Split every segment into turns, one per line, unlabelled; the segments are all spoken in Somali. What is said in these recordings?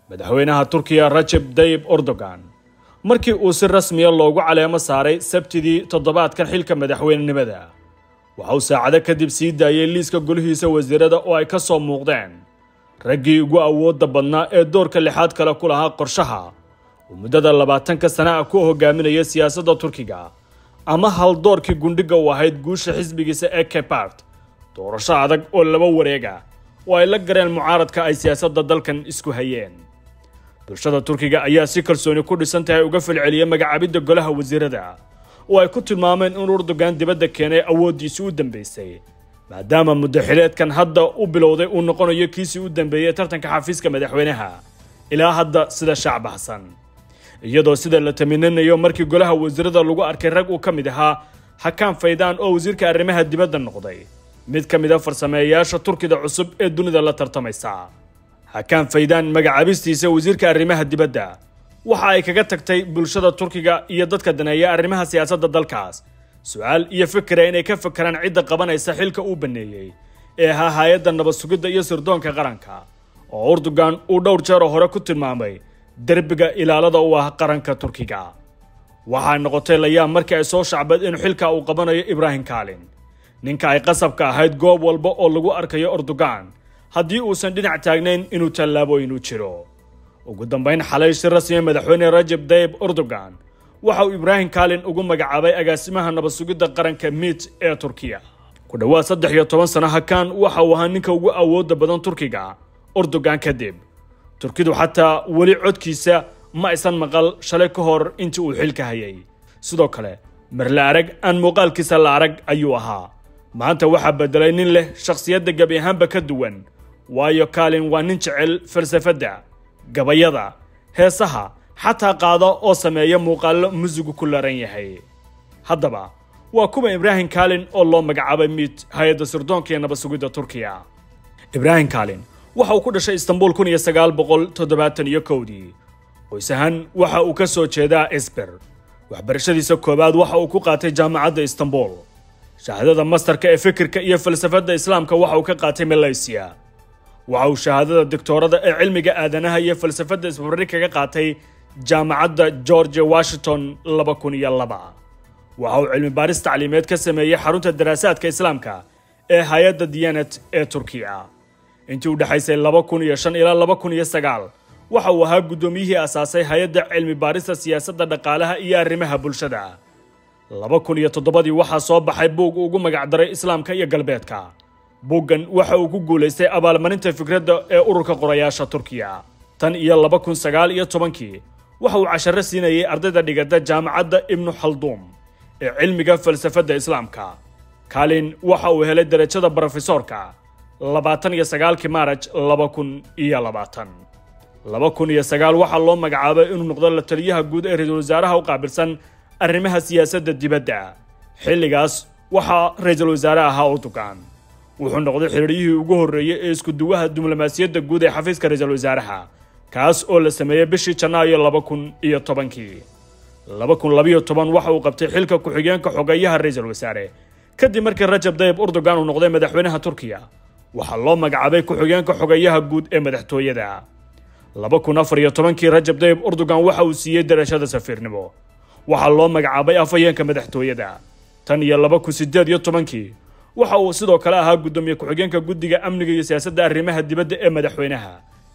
madaxweynaha turkiya rajeb dayib erdogan markii uu si rasmiya loogu caleemo saaray sabtidii toddobaadkan xilka madaxweynenimada waxa uu saacado kadib sii daayey liiska golihiisa wasiirada oo ay ka soo muuqdeen raggii ugu awoodda badnaa ee doorka lixaad kale ku lahaa qorshaha uu muddada labaatanka sana ah ku hogaaminaya siyaasadda turkiga ama haldoorkii gundhiga u ahayd guusha xisbigiisa ee kebart doorasho adag oo laba wareega oo ay la gareen mucaaradka ay siyaasadda dalkan isku hayeen bulshada turkiga ayaa si kalsooni ku dhisan tahay uga falceliyay magacaabidda golaha wasiirada oo ay ku tilmaameen in erdogan dibadda keenay awooddiisii u dambeysay maadaama muddaxileedkan hadda u bilowday uu noqonayo kiisii u dambeeyey tartanka xafiiska madaxweynaha ilaa hadda sida shaac baxsan iyadoo sida la taminanayo markii golaha wasiirada lagu arkay rag uu ka mid ahaa hakaan faydaan oo wasiirka arrimaha dibadda noqday mid ka mid a farsameeyayaasha turkida cusub ee dunida la tartamaysa hakaan faydaan magacaabistiisa wasiirka arrimaha dibadda waxa ay kaga tagtay bulshada turkiga iyo dadka daneeya arrimaha siyaasadda dalkaas su-aal iyo fikira inay ka fakeraan cidda qabanaysa xilka uu baneeyey ee ahaa hay-adda nabad sugidda iyo sirdoonka qaranka oo erdogan uu dhowr jeeroo hore ku tilmaamay derbiga ilaalada u ah qaranka turkiga waxaa noqotay layaab markii ay soo shacbad in xilka uu qabanayo ibraahim kaalin ninka ay qasabka ahayd goob walba oo lagu arkayo erdogan haddii uusan dhinac taagnayn inuu tallaabooyin u jiro ugu dambayn xalay si rasmiya madaxweyne rajeb dayib erdogan waxa uu ibraahim kaalin ugu magacaabay agaasimaha nabad sugidda qaranka mit ee turkiya ku dhowaad saddex iyo toban sano hakaan waxa uu ahaa ninka ugu awoodda badan turkiga erdogan kadib turkidu xataa weli codkiisa ma aysan maqal shalay ka hor intii uu xilka hayay sidoo kale marla arag aan muuqaalkiisa la arag ayuu ahaa maanta waxaa bedelay nin leh shakhsiyadda gebi ahaanba ka duwan waayo kaalin waa nin jecel falsafadda gabayada heesaha xataa qaada oo sameeya muuqaallo musigu ku laran yahay haddaba waa kuwa ibraahim kaalin oo loo magacaabay miid hay-adda sirdoonka iyo nabad sugidda turkiya ibraahim kaalin waxa uu ku dhashay istanbul kun iyo sagaal boqol toddobaatan iyo kowdii qoys ahaan waxa uu ka soo jeedaa esber waxbarashadiisa koowaad waxa uu ku qaatay jaamacadda istanbul shahaadada mastarka ee fikirka iyo falsafadda islaamka waxa uu ka qaatay malaysiya waxa uu shahaadada doctoorada ee cilmiga aadanaha iyo falsafadda isbarbari kaga qaatay jaamacadda george washington laba kun iyo laba waxa uu cilmi baaris tacliimeed ka sameeyey xarunta daraasaadka islaamka ee hay-adda diyanet ee turkiya intii u dhexaysay laba kun iyo shan ilaa laba kun iyo sagaal waxa uu ahaa guddoomiyihii asaasay hay-adda cilmi baarista siyaasadda dhaqaalaha iyo arrimaha bulshada laba kun iyo toddobadii waxaa soo baxay buug ugu magacdaray islaamka iyo galbeedka buuggan waxa uu ku guulaystay abaalmarinta fikradda ee ururka qorayaasha turkiya tan iyo laba kun sagaal iyo tobankii waxa uu casharo siinayay ardayda dhigata jaamacadda ibnu khalduum ee cilmiga falsafadda islaamka kaalin waxa uu helay derajada brofesoorka labaatan iyo sagaalkii maaraj laba kun iyo labaatan laba kun iyo sagaal waxaa loo magacaabay inuu noqdo la taliyaha guud ee ra-iisul wasaaraha u qaabilsan arrimaha siyaasadda dibadda xilligaas waxaa ra-iisul wasaare ahaa erdogan wuxuu noqday xiriiryihii ugu horreeyey ee iskuduwaha diblomaasiyadda guud ee xafiiska ra-iisul wasaaraha kaas oo la sameeyey bishii janaayo laba kun iyo tobankii laba kun labayo toban waxa uu qabtay xilka ku-xigeenka xogeeyaha ra-iisul wasaare kadib markii rajab dayib erdogan uu noqday madaxweynaha turkiya waxaa loo magacaabay ku-xigeenka xogeeyaha guud ee madaxtooyada laba kun afar iyo tobankii rajab dayib erdogan waxa uu siiyey darashada safiirnimo waxaa loo magacaabay afhayeenka madaxtooyada tan iyo laba kun sideed iyo tobankii waxa uu sidoo kale ahaa guddoomiye ku-xigeenka guddiga amniga iyo siyaasadda arrimaha dibadda ee madaxweynaha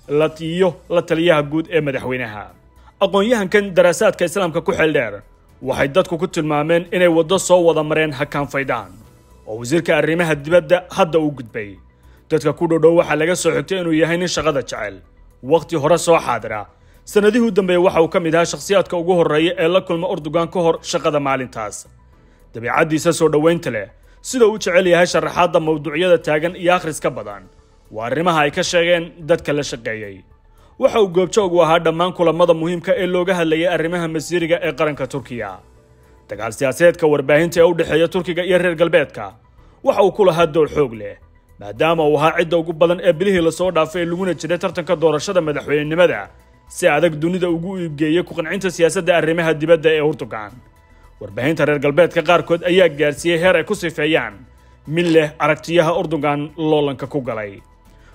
iyo la taliyaha guud ee madaxweynaha aqoon-yahankan daraasaadka islaamka ku xeel dheer waxay dadku ku tilmaameen inay waddo soo wada mareen hakaan faydaan oo wasiirka arrimaha dibadda hadda uu gudbay dadka ku dhodhow waxaa laga soo xigtay inuu yahay nin shaqada jecel wakhti hore soo xaadira sannadihii u dambeeya waxa uu ka mid ahaa shakhsiyaadka ugu horreeya ee la kulma erdogan ka hor shaqada maalintaas dabiicaddiisa soo dhoweynta leh sida uu jecel yahay sharaxaadda mawduucyada taagan iyo akhriska badan waa arrimaha ay ka sheegeen dadka la shaqeeyey waxa uu goobjoog u ahaa dhammaan kulamada muhiimka ee looga hadlayay arrimaha masiiriga ee qaranka turkiya dagaal siyaasadeedka warbaahinta ee u dhexeeya turkiga iyo reer galbeedka waxa uu ku lahaa door xoog leh maadaama uu ahaa cidda ugu badan ee bilihii lasoo dhaafay ee laguna jiray tartanka doorashada madaxweynenimada si adag dunida ugu iibgeeyey ku-qancinta siyaasadda arrimaha dibadda ee erdogan warbaahinta reer galbeedka qaarkood ayaa gaarsiiyey heer ay ku sifeeyaan mid leh aragtiyaha erdogan loolanka ku galay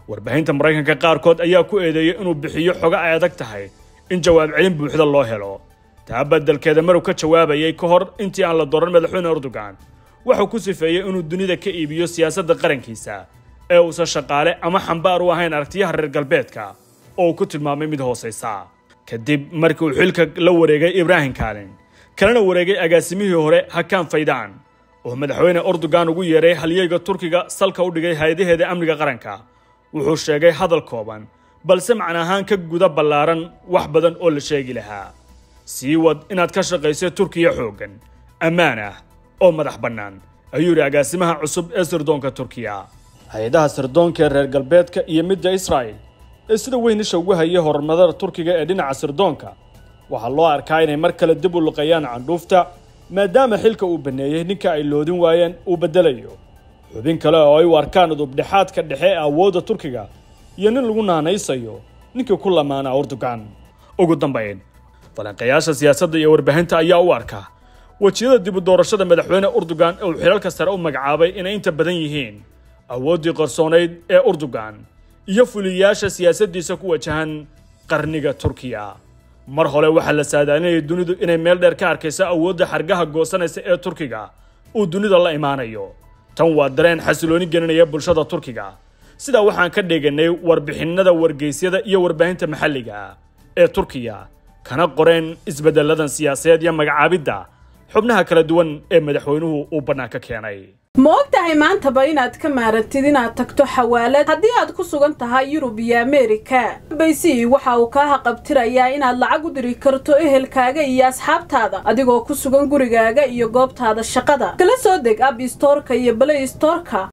warbaahinta maraykanka qaarkood ayaa ku eedeeyey inuu bixiyo xogo ay adag tahay in jawaab celin buuxda loo helo taa beddelkeeda marow ka jawaabayay ka hor intii aan la dooran madaxweyne erdogan wuxuu ku sifeeyey inuu dunida ka iibiyo siyaasadda qarankiisa ee uusan shaqaale ama xambaar u ahayn aragtiyaha reer galbeedka oo uu ku tilmaamay mid hoosaysa kadib markii uu xilka la wareegay ibraahim kaalin kalena wareegay agaasimihii hore hakaan faydaan oo madaxweyne erdogan ugu yeeray halyeyga turkiga salka u dhigay hay-adaheeda amniga qaranka wuxuu sheegay hadal kooban balse macna ahaan ka guda ballaaran wax badan oo la sheegi lahaa sii wad inaad ka shaqayso turkiya xooggan ammaan ah oo madax bannaan ayuu yidhi agaasimaha cusub ee sirdoonka turkiya hay-adaha sirdoonka ee reer galbeedka iyo midda israa'il ee sida weyn isha ugu hayay horumarada turkiga ee dhinaca sirdoonka waxaa loo arkaa inay mar kale dib u luqayaan candhuufta maadaama xilka uu banneeyey ninka ay loodin waayeen uu beddelayo xubin kale oo ay u arkaan udubdhexaadka dhexe ee awoodda turkiga iyo nin lagu naanaysayo ninkii ku lamaana erdogan ugu dambayn falanqayaasha siyaasadda iyo warbaahinta ayaa u arka wejiyada dib u doorashada madaxweyne erdogan ee uu xilalka sare u magacaabay inay inta badan yihiin awooddii qarsoonayd ee erdogan iyo fuliyayaasha siyaasaddiisa ku wajahan qarniga turkiya mar hore waxaa la saadaalinayay dunidu inay meel dheer ka arkayso awoodda xargaha goosanaysa ee turkiga uu dunida la imaanayo tan waa dareen xasilooni gelinaya bulshada turkiga sidaa waxaan ka dheeganay warbixinnada wargeysyada iyo warbaahinta maxalliga ee turkiya kana qoreen isbeddelladan siyaasadeed iyo magacaabidda xubnaha kala duwan ee madaxweynuhu uu bannaanka keenay
ma og tahay maantaba inaad ka maarantid inaad tagto xawaalad haddii aad ku sugan tahay yurub iyo ameerika baysi waxa uu kaa haqabtirayaa inaad lacag u diri karto ehelkaaga iyo asxaabtaada adigoo ku sugan gurigaaga iyo goobtaada shaqada kala soo deg ab istoorka iyo balay istoorka